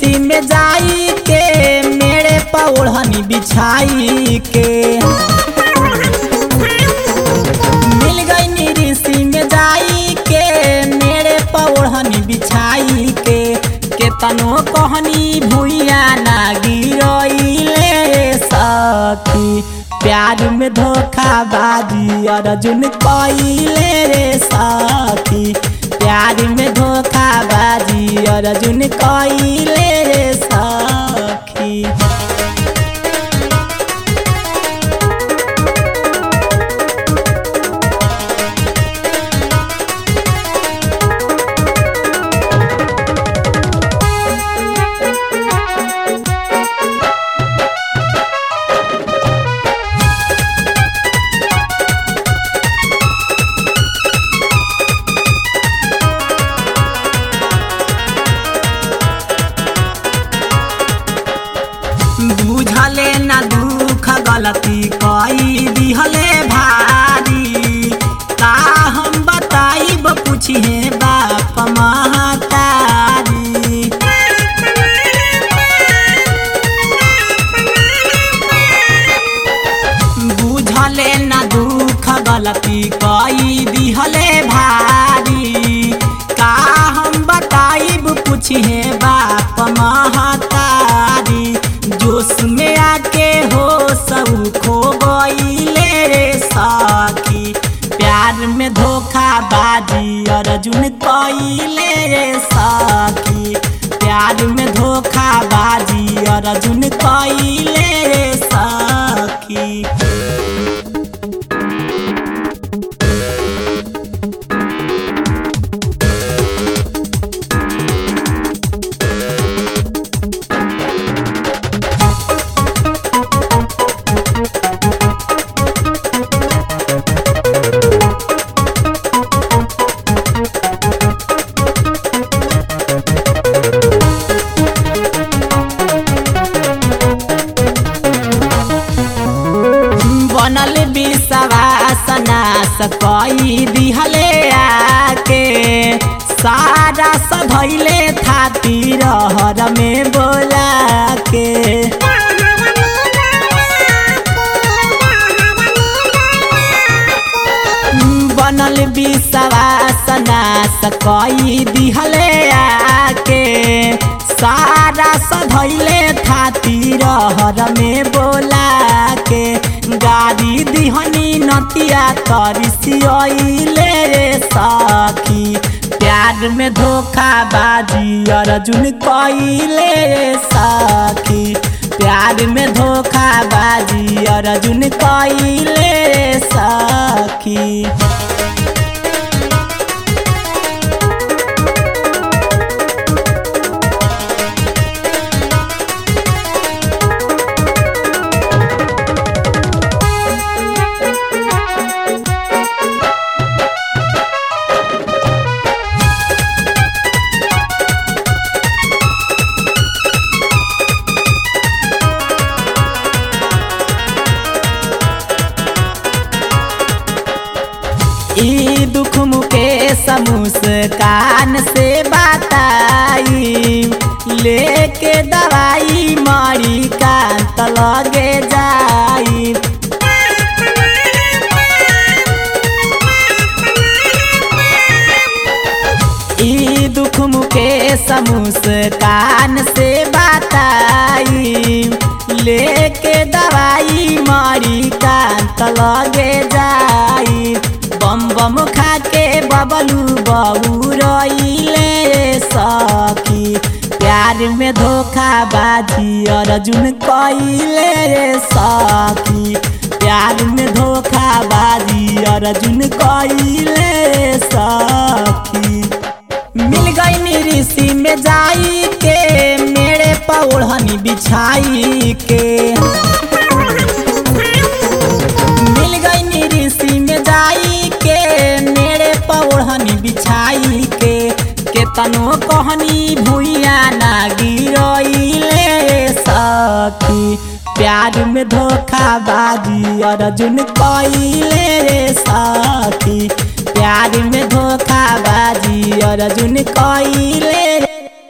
ऋषि में जाई के मेरे पौड़नी बिछाई के मिल गई ऋषि में जाई के मेरे पौड़नी बिछाई के केतनो कहनी भूया ना गिरइले सखी प्यार में धोखा बाजी अर्जुन कइले रे सखी प्यार में धोखा बाजी अर्जुन कइले रे सखी बुझले ना दुख गलती कई दिहले भारी का हम बताइब पूछिए बाप महतारी बुझले ना दुख गलती कई दिहले भारी का हम बताइब पूछिए बाप महतारी जोश में आके हो सब खो गईले रे सखी प्यार में धोखा बाजी अर्जुन कइले रे सखी प्यार में धोखा बाजी अर्जुन कइले रे सखी बनल विश्वास नाश कई दिहले आके सारा सधैले थाती रहर में बोला के बनल विश्वास नाश कई दिहले आके सारा सधैले थाती रहर में बोला के गाड़ी दिहनी नतिया तरसियले रे सखी प्यार में धोखा बाजी अर्जुन कइले रे सखी प्यार में धोखा बाजी अर्जुन कइले रे सखी ई दुख मुके मुस्कान से बताई लेके दवाई मरी कांत लगे जाई ई दुख मुके मुस्कान से बताई लेके दवाई मरी कांत लगे जाई बम बम खा के बबलू बबू रईले सखी प्यार में धोखा बाजी अर्जुन कइले रे सखी प्यार में धोखा बाजी अर्जुन कइले रे सखी मिल गई ऋषि में जाई के मेरे पौड़नी बिछाई के मिल गई ऋषि में जाई के मेरे पौड़नी बिछाई के केतनो कहनी भूया ना गिरइले सखी प्यार में धोखा बाजी अर्जुन कइले रे सखी प्यार में धोखा बाजी अर्जुन कइले